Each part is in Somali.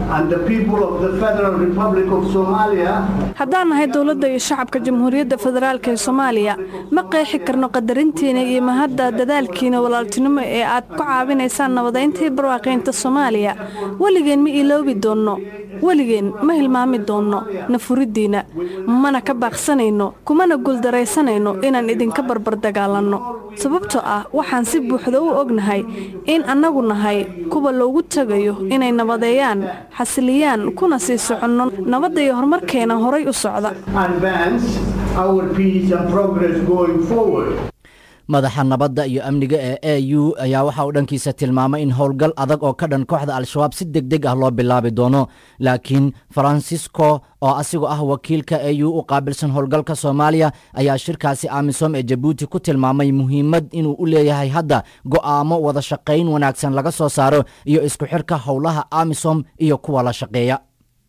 and the people of the Federal Republic of Somalia haddaan nahay dowladda iyo shacabka jamhuuriyadda federaalk ee soomaaliya ma qeexi karno qadarintiina iyo mahadda dadaalkiina walaaltinimo ee aad ku caawinaysaan nabadayntii barwaaqaynta soomaaliya weligeen ma iloobi doonno weligeen ma hilmaami doonno nafuriddiinna mana ka baaqsanayno kumana guuldaraysanayno inaan idinka barbar dagaalanno sababtoo ah waxaan si buuxda u ognahay in annagu nahay kuwa loogu tegayo inay nabadeeyaan xasiliyaan kuna sii soconno nabadda iyo horumarkeena horay u socda advance our peace and progress going forward. madaxa nabadda iyo amniga ee a u ayaa waxa uu dhankiisa tilmaamay in howlgal adag oo ka dhan kooxda al-shabaab si deg deg ah loo bilaabi doono laakiin farancisco oo asigoo ah wakiilka a u u qaabilsan howlgalka soomaaliya ayaa shirkaasi amisom ee jabuuti ku tilmaamay muhiimad inuu u leeyahay hadda go'aamo wada shaqayn wanaagsan laga soo saaro iyo isku xirka howlaha amisom iyo kuwa la shaqeeya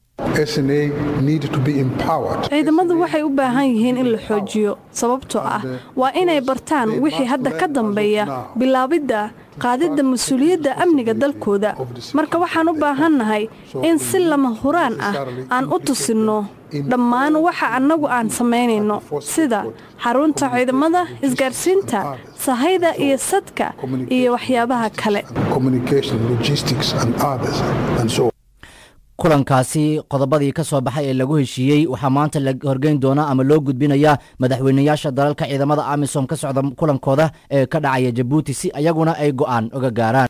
ciidamadu waxay u baahan yihiin in la xoojiyo sababtoo ah waa inay bartaan wixii hadda ka dambeeya bilaabidda qaadidda mas-uuliyadda amniga dalkooda marka waxaan u baahannahay in si lama huraan ah aan u tusinno dhammaan waxa annagu aan samaynayno sida xarunta ciidamada isgaarsiinta sahayda iyo sadka iyo waxyaabaha kale kulankaasi qodobadii ka soo baxay ee lagu heshiiyey waxaa maanta la horgeyn doonaa ama loo gudbinayaa madaxweynayaasha dalalka ciidamada amisom ka socda kulankooda ee ka dhacaya jabuuti si ayaguna ay go'aan oga gaaraan